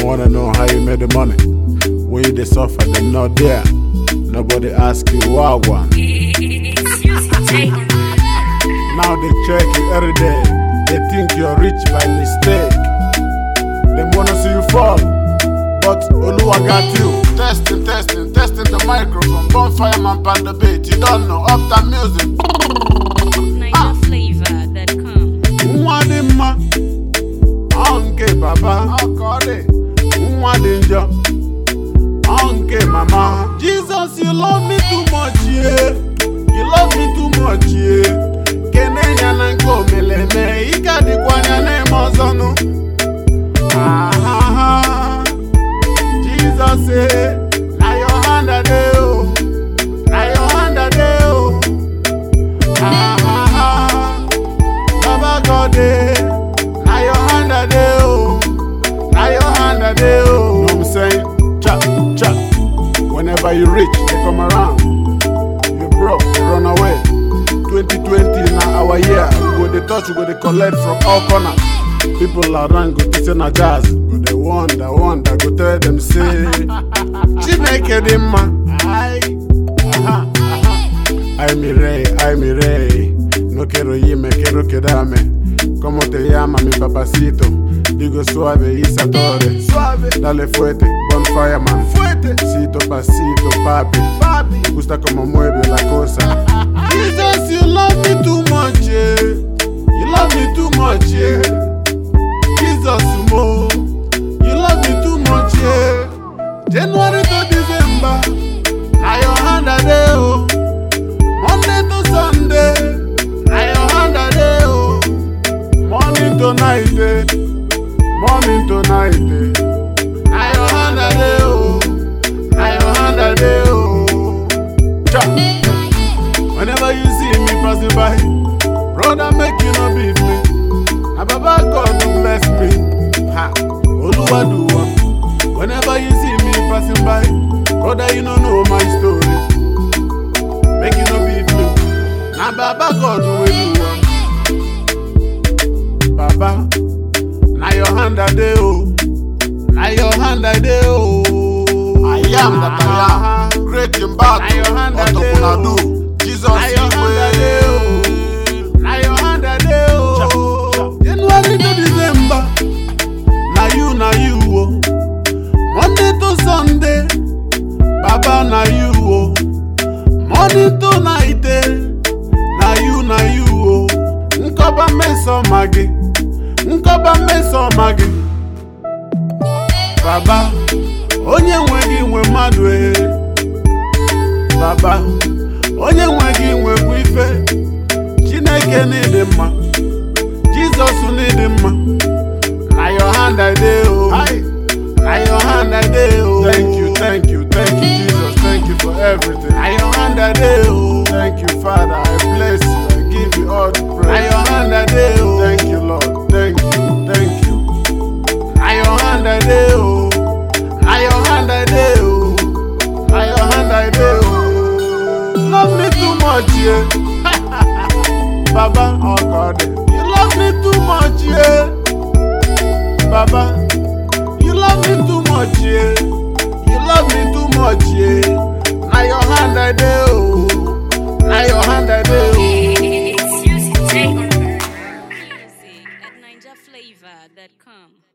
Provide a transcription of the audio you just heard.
wanna know how you made the money. When you dey suffer, them not there. Nobody ask you what one. Now they check you every day. They think you're rich by mistake. Them wanna see you fall, but Oluwa got you. Testing, testing, testing the microphone. Bonfire man pan the beat. You don't know uptown music. NigerFlavor.com. Nwa dị mma, ọ nke baba. Nwa dị njọ, ọ nke mama. Jesus, you love me too much, yeah. You love me too much, yeah. Kene ya na nke omeleme, ike adịkwa anya na-eme ọzọ nụ. Ah, Jesus, eh, na your hand I dey, oh. Na your hand I dey, oh. Ah, Baba God, eh, na your hand I dey, oh. Na your hand I dey, oh. Know what I'm saying? Cha, cha. Whenever you rich, they come around. You broke, they run away. 2020 na our year. We go dey touch, we go dey collect from all corners. People around go think say na jazz. Go dey wonder, wonder, go tell them say, Chineke dị mma. Ai, aha, aha. Ay mi rey, ay mi rey, no quiero irme, quiero quedarme. ¿Cómo te llama mi papacito? Digo suave y satore. Suave, dale fuerte, bonfire man. Fuerte, cito pasito, papi. Papi, me gusta como mueve la cosa. Jesus, you love me too much, yeah. You love me too much, yeah. Jesus, mo, you love me too much, yeah. January to December, na your hand I dey, oh. Monday to Sunday, na your hand I dey oh. Morning to night, eh. Morning to night, eh. Na your hand I dey oh. Na your hand I dey oh. Cha. Whenever you see me passing by, brother make you no beat me. Na Baba God who bless me. Ha. Oluwa do am. Whenever you see me passing by, brother you no know my story. make you no beat me. Na Baba God wey do am. Baba, na your hand I dey o. Na your hand I dey o. I am that I am. Great in battle. Na your hand I dey o. Jesus na your hand I dey o. Na your hand I dey o. January to December, na you na you o. Monday to Sunday, Baba na you o. Morning to night, eh, na you na you o. Nkọba mmesoma gị, nkọba mmesoma gị. Baba, onye nwe gị nwe mmadụ e. Baba, onye nwe gị nwekwa ife. Chineke n'ịdị mma, Jizọs n'ịdị mma. Na your hand I dey o. Na your hand I dey o. Thank you, thank you, thank you, Jesus. Thank you for everything. Na your hand I dey o. Thank you, Father. I bless you. I give you all the praise. Na your hand I dey o. Thank you, Lord. Thank you, thank you. Na your hand I dey o. Na your hand I dey o. Na your hand I dey o. Love me too much, yeah. Baba, oh God, you love me too much, yeah. Baba, you love me too much, yeah. You love me too much, yeah. Now your hand I dey oh. Now your hand I dey oh. Music at NigerFlavor.com.